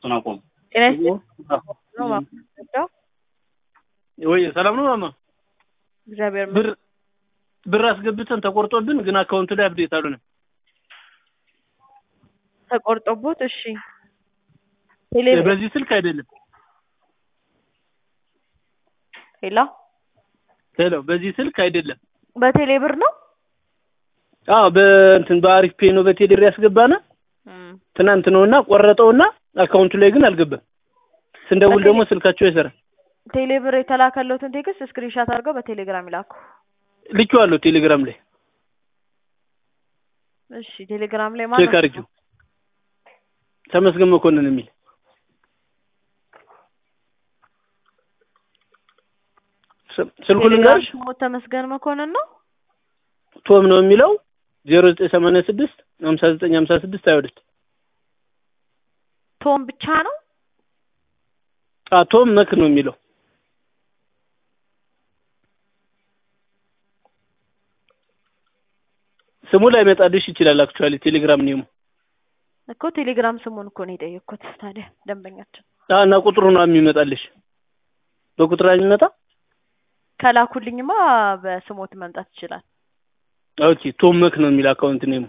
እሱን አቆሙ። ጤና ይስጥልኝ ነው ማስረዳው። ወይ ሰላም ነው ማማ? እግዚአብሔር ብር ብር አስገብተን ተቆርጦብን ግን አካውንቱ ላይ አፕዴት አልሆነም። ተቆርጦቦት እሺ፣ ቴሌ በዚህ ስልክ አይደለም። ሄሎ፣ ሄሎ፣ በዚህ ስልክ አይደለም። በቴሌ ብር ነው። አዎ በእንትን በአሪፍ ፔ ነው በቴሌር ያስገባና ትናንት ነውና ቆረጠውና አካውንቱ ላይ ግን አልገባም። ስንደውል ደግሞ ስልካቸው አይሰራም። ቴሌ ብር የተላከለትን ቴክስት ስክሪንሻት አድርገው በቴሌግራም ይላኩ። ልኬዋለሁ ቴሌግራም ላይ እሺ፣ ቴሌግራም ላይ ቼክ ማለት አድርጊው። ተመስገን መኮንን የሚል ስ- ስልኩን ልንገርሽ ቴሌግራም ተመስገን መኮንን ነው። ቶም ነው የሚለው ዜሮ ዘጠኝ ሰማንያ ስድስት ሀምሳ ዘጠኝ ሀምሳ ስድስት ሀያ ሁለት ቶም ብቻ ነው። አ ቶም መክ ነው የሚለው ስሙ ላይ መጣልሽ ይችላል። አክቹዋሊ ቴሌግራም ኔሙ እኮ ቴሌግራም ስሙን እኮ ነው የጠየቅኩት። ታዲያ ደንበኛችን አ እና ቁጥሩ ነው የሚመጣልሽ። በቁጥር የሚመጣ ከላኩልኝማ በስሞት መምጣት ይችላል። ኦኬ ቶም መክ ነው የሚል አካውንት ኔሙ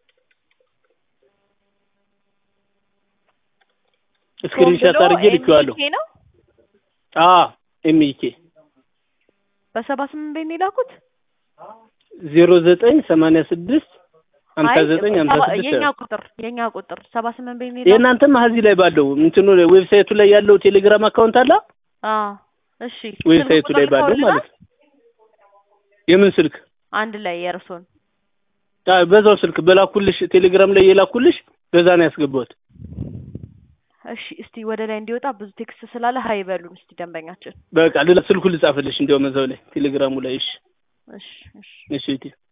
ስክሪንሻት አድርጌ ልኬዋለሁ። ኤምኬ ነው አ ኤምኢኬ በሰባ ስምንት ቤት ነው የላኩት። ዜሮ ዘጠኝ ሰማንያ ስድስት ሀምሳ አይ ዘጠኝ ሀምሳ ሰባ- ስድስት የኛ ቁጥር የኛ ቁጥር ሰባ ስምንት ቤት ነው የላኩት። የእናንተም እዚህ ላይ ባለው እንትኑ ዌብሳይቱ ላይ ያለው ቴሌግራም አካውንት አለ አዎ እሺ። ዌብሳይቱ ስልክ ላይ ቁጥር ባለው ልከውልናል? ማለት ነው። የምን ስልክ አንድ ላይ የእርሶን አ በዛው ስልክ በላኩልሽ ቴሌግራም ላይ የላኩልሽ በዛ ነው ያስገባሁት። እሺ። እስቲ ወደ ላይ እንዲወጣ ብዙ ቴክስት ስላለ ሀይ በሉን እስቲ ደንበኛችን። በቃ ሌላ ስልኩን ልጻፍልሽ እንዲያውም እዛው ላይ ቴሌግራሙ ላይ እሺ እሺ እሺ እሺ እቴ